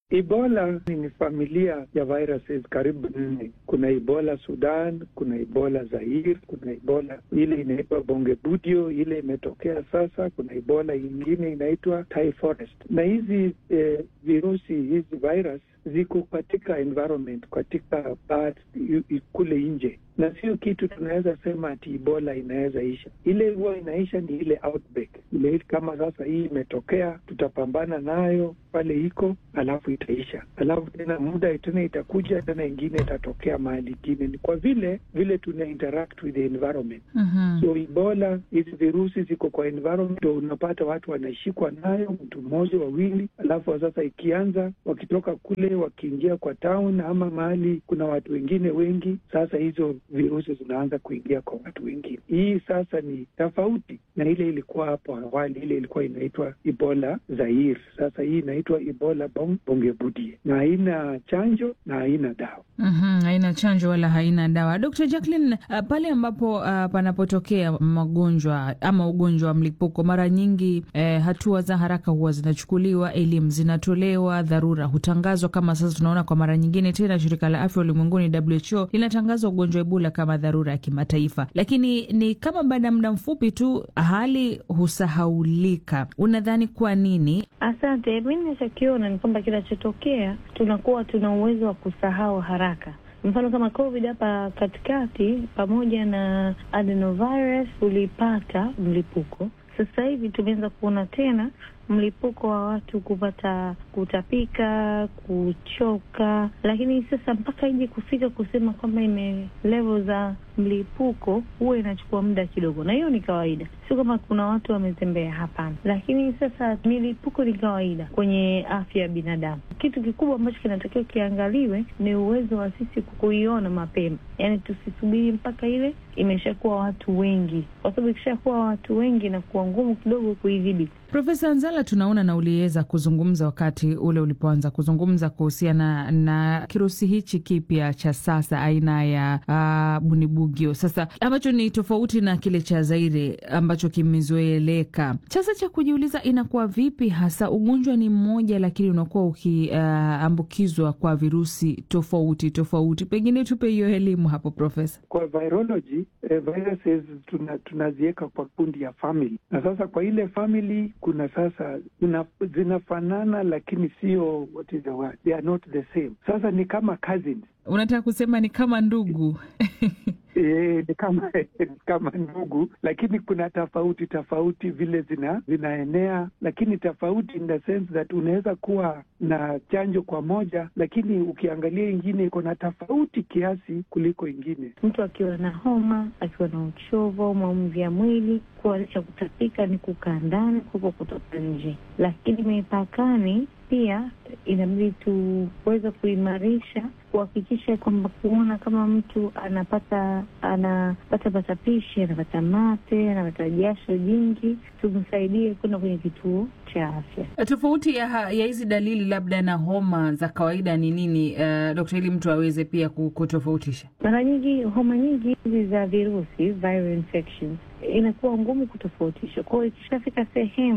Ebola ni familia ya viruses karibu nne. Kuna Ebola Sudan, kuna Ebola Zaire, kuna Ebola ile inaitwa Bongebudio, ile imetokea sasa. Kuna Ebola ingine inaitwa Thai Forest, na hizi eh, virusi hizi virus ziko katika environment, katika birds kule nje, na sio kitu tunaweza sema ati Ebola inaweza isha. Ile huwa inaisha ni ile outbreak ile, kama sasa hii imetokea, tutapambana nayo pale iko, alafu itaisha, alafu tena muda tena itakuja tena ingine itatokea mahali ingine. Ni kwa vile vile tuna interact with the environment Mhm. so Ebola, hizi virusi ziko kwa environment, ndo unapata watu wanashikwa nayo, mtu mmoja wawili, alafu sasa ikianza wakitoka kule wakiingia kwa town ama mahali kuna watu wengine wengi, sasa hizo virusi zinaanza kuingia kwa watu wengine. Hii sasa ni tofauti na ile ilikuwa hapo awali, ile ilikuwa inaitwa Ebola Zaire. Sasa hii inaitwa Ebola bong, bongebudie na haina chanjo na haina dawa. Mhm, haina chanjo wala haina dawa. Dr. Jacqueline, uh, pale ambapo uh, panapotokea magonjwa ama ugonjwa wa mlipuko, mara nyingi eh, hatua za haraka huwa zinachukuliwa, elimu zinatolewa, dharura hutangazwa. Kama sasa tunaona kwa mara nyingine tena, shirika la afya ulimwenguni WHO linatangaza ugonjwa wa Ebola kama dharura ya kimataifa, lakini ni kama baada ya muda mfupi tu hali husahaulika. Unadhani kwa nini? Asante. Mi nachokiona ni kwamba kinachotokea tunakuwa tuna uwezo wa kusahau haraka. Mfano kama COVID hapa katikati, pamoja na adenovirus ulipata mlipuko. Sasa hivi tumeanza kuona tena mlipuko wa watu kupata kutapika, kuchoka, lakini sasa mpaka ije kufika kusema kwamba ime level za mlipuko huwa inachukua muda kidogo, na hiyo ni kawaida, sio kama kuna watu wametembea, hapana. Lakini sasa milipuko ni kawaida kwenye afya ya binadamu. Kitu kikubwa ambacho kinatakiwa kiangaliwe ni uwezo wa sisi kuiona mapema, yaani tusisubiri mpaka ile imeshakuwa watu wengi, kwa sababu ikishakuwa watu wengi inakuwa ngumu kidogo kuidhibiti. Profesa Nzala, tunaona na uliweza kuzungumza wakati ule ulipoanza kuzungumza kuhusiana na kirusi hichi kipya cha sasa aina ya uh, bunibugyo, sasa ambacho ni tofauti na kile cha Zaire ambacho kimezoeleka. Sasa cha kujiuliza, inakuwa vipi hasa ugonjwa ni mmoja, lakini unakuwa ukiambukizwa uh, kwa virusi tofauti tofauti? Pengine tupe hiyo elimu hapo Profesa. Kwa virology eh, viruses tuna, tunaziweka kwa kundi ya family, na sasa kwa ile family kuna sasa zina, zinafanana lakini sio what is the word they are not the same. Sasa ni kama cousins. Unataka kusema ni kama ndugu? E, ni kama ni kama ndugu, lakini kuna tofauti tofauti vile zina zinaenea, lakini tofauti in the sense that unaweza kuwa na chanjo kwa moja, lakini ukiangalia ingine iko na tofauti kiasi kuliko ingine. Mtu akiwa na homa, akiwa na uchovu au maumivu ya mwili, kuanisha kutapika ni kukaa ndani kuliko kutoka nje. Lakini mipakani pia inabidi tuweze kuimarisha kuhakikisha kwamba kuona kama mtu anapata anapata patapishi, anapata mate, anapata jasho jingi, tumsaidie kwenda kwenye kituo cha afya. Tofauti ya ya hizi dalili labda na homa za kawaida ni nini, uh, dokta, ili mtu aweze pia kutofautisha? Mara nyingi homa nyingi hizi za virusi viral infections inakuwa ngumu kutofautisha. Kwa hiyo ikishafika sehemu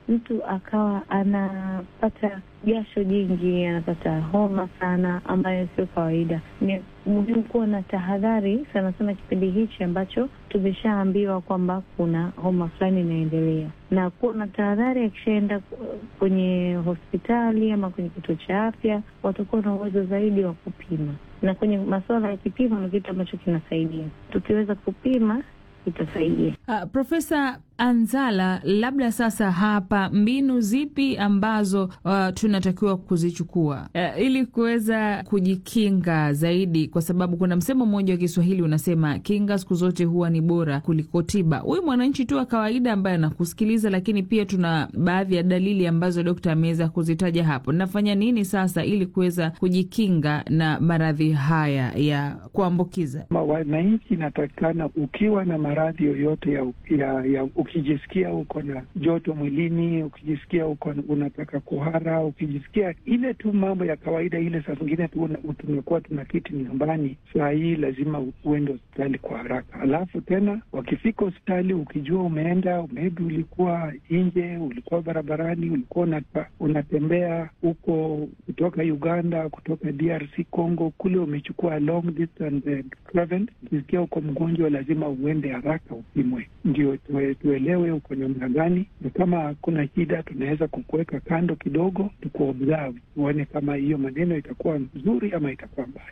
mtu akawa anapata jasho jingi, anapata homa sana, ambayo sio kawaida. Ni muhimu kuwa na tahadhari sana sana kipindi hichi ambacho tumeshaambiwa kwamba kuna homa fulani inaendelea, na kuwa na tahadhari. Akishaenda kwenye hospitali ama kwenye kituo cha afya, watakuwa na uwezo zaidi wa kupima, na kwenye masuala ya kipimo ni kitu ambacho kinasaidia. Tukiweza kupima itasaidia. Uh, Profesa Anzala, labda sasa hapa mbinu zipi ambazo uh, tunatakiwa kuzichukua uh, ili kuweza kujikinga zaidi, kwa sababu kuna msemo mmoja wa Kiswahili unasema kinga siku zote huwa ni bora kuliko tiba. Huyu mwananchi tu wa kawaida ambaye anakusikiliza, lakini pia tuna baadhi ya dalili ambazo dokta ameweza kuzitaja hapo. Nafanya nini sasa ili kuweza kujikinga na maradhi haya ya kuambukiza? Wananchi inatakikana ukiwa na maradhi yoyote ya, ya, ya ukijisikia uko na joto mwilini, ukijisikia uko unataka kuhara, ukijisikia ile tu mambo ya kawaida ile, saa zingine tu tumekuwa tuna kiti nyumbani, saa hii lazima uende hospitali kwa haraka. Alafu tena wakifika hospitali, ukijua umeenda maybe, ulikuwa nje, ulikuwa barabarani, ulikuwa unata, unatembea huko kutoka Uganda, kutoka DRC Congo, kule umechukua long distance travel, ukisikia uko mgonjwa, lazima uende haraka upimwe, ndio tuelewe uko namna gani, na kama hakuna shida, tunaweza kukuweka kando kidogo, tukuobserve, tuone kama hiyo maneno itakuwa nzuri ama itakuwa mbaya.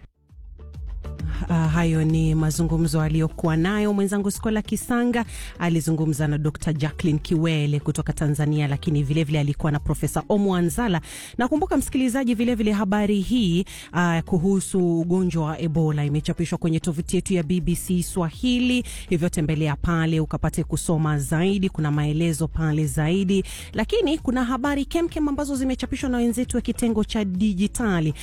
Uh, hayo ni mazungumzo aliyokuwa nayo mwenzangu Skola Kisanga. Alizungumza na Dr Jacqueline Kiwele kutoka Tanzania, lakini vilevile vile alikuwa na Profesa Omo Anzala. Nakumbuka msikilizaji, vilevile habari hii uh, kuhusu ugonjwa wa Ebola imechapishwa kwenye tovuti yetu ya BBC Swahili, hivyo tembelea pale ukapate kusoma zaidi. Kuna maelezo pale zaidi, lakini kuna habari kemkem ambazo zimechapishwa na wenzetu wa kitengo cha dijitali